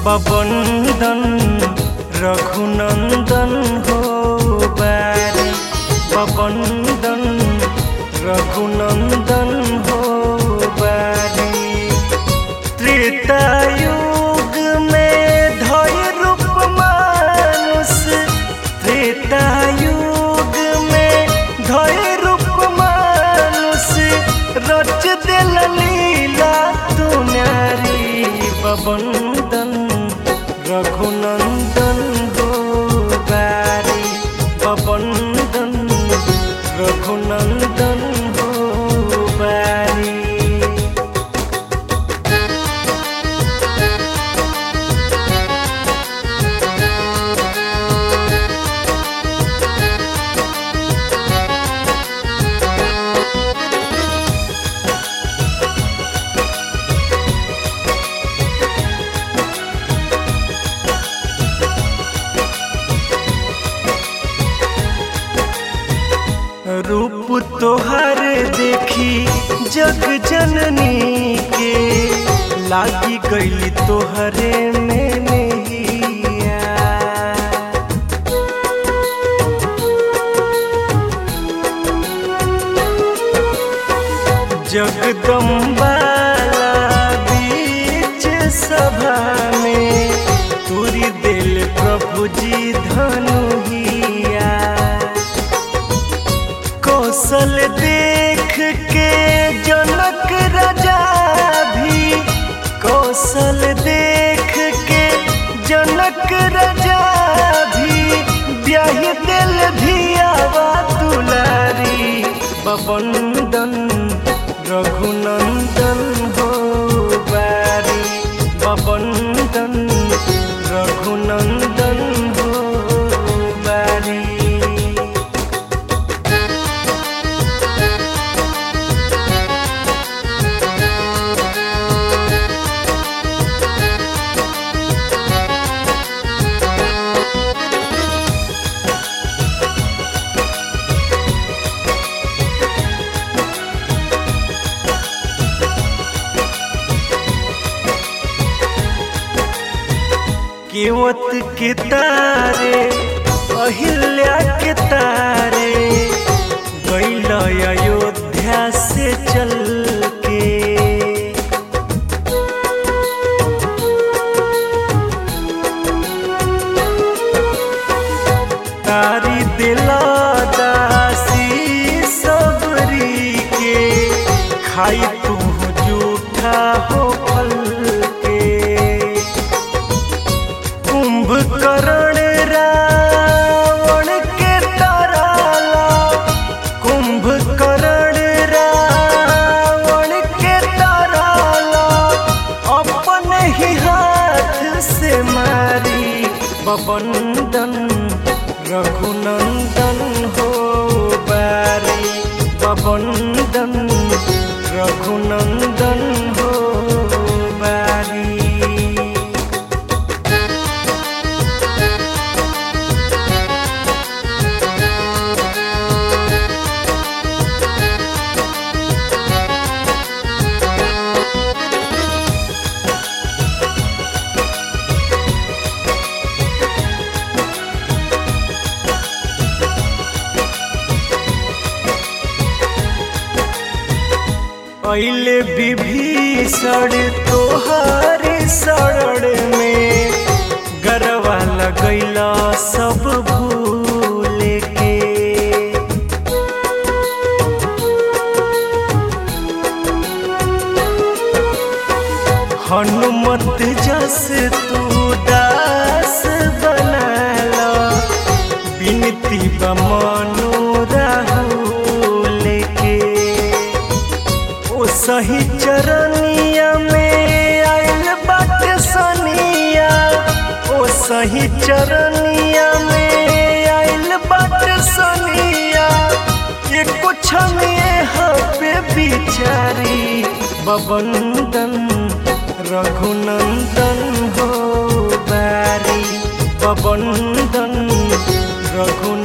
बबंदन रघुनंदन हो बारी बबंदन रघुनंदन हो बारी त्रेतायुग में धय रूप मानुष त्रेतायुग में धय रूप मानुष रच दिल लीला तू नारी बबंदन रघुनंदन हो बारी बबंदन रघुनंदन हो बारी रूप तोहर देखी जग जननी के लागी गईली तोहरे में नैया जगदम्बाला बीच सभा में तुरी दिल प्रभु जी धनुहिया कौशल देख के जनक राजा भी कौशल देख के जनक राजा भी ब्याह दिल धियावा दुलारी बबंदन रघुनंदन हो बारी बबंदन रघुनंदन हो बारी केवत के तारे अहिल्या के तारे गैल अयोध्या से चल के तारी दिला दासी सबरी के खाई तू जूठा हो फल के कुंभकर्ण रावण के ताराला कुंभकर्ण रावण के ताराला अपने ही हाथ से मारी बबंदन रघुनंदन हो बारी बबंदन रघुनंदन हो बारी पहले विभीषण तोहार शरण में गरवा लगैला सब भूल के हनुमत जस तू दास बनाला बिनती बमनो राहुल के ओ सही चरनिया में आयल बाट सनिया ओ सही चरनिया में आयल बाट सनिया ये कुछ में पे बिचारी बबंदन रघुनंदन हो बारी बबंदन रघु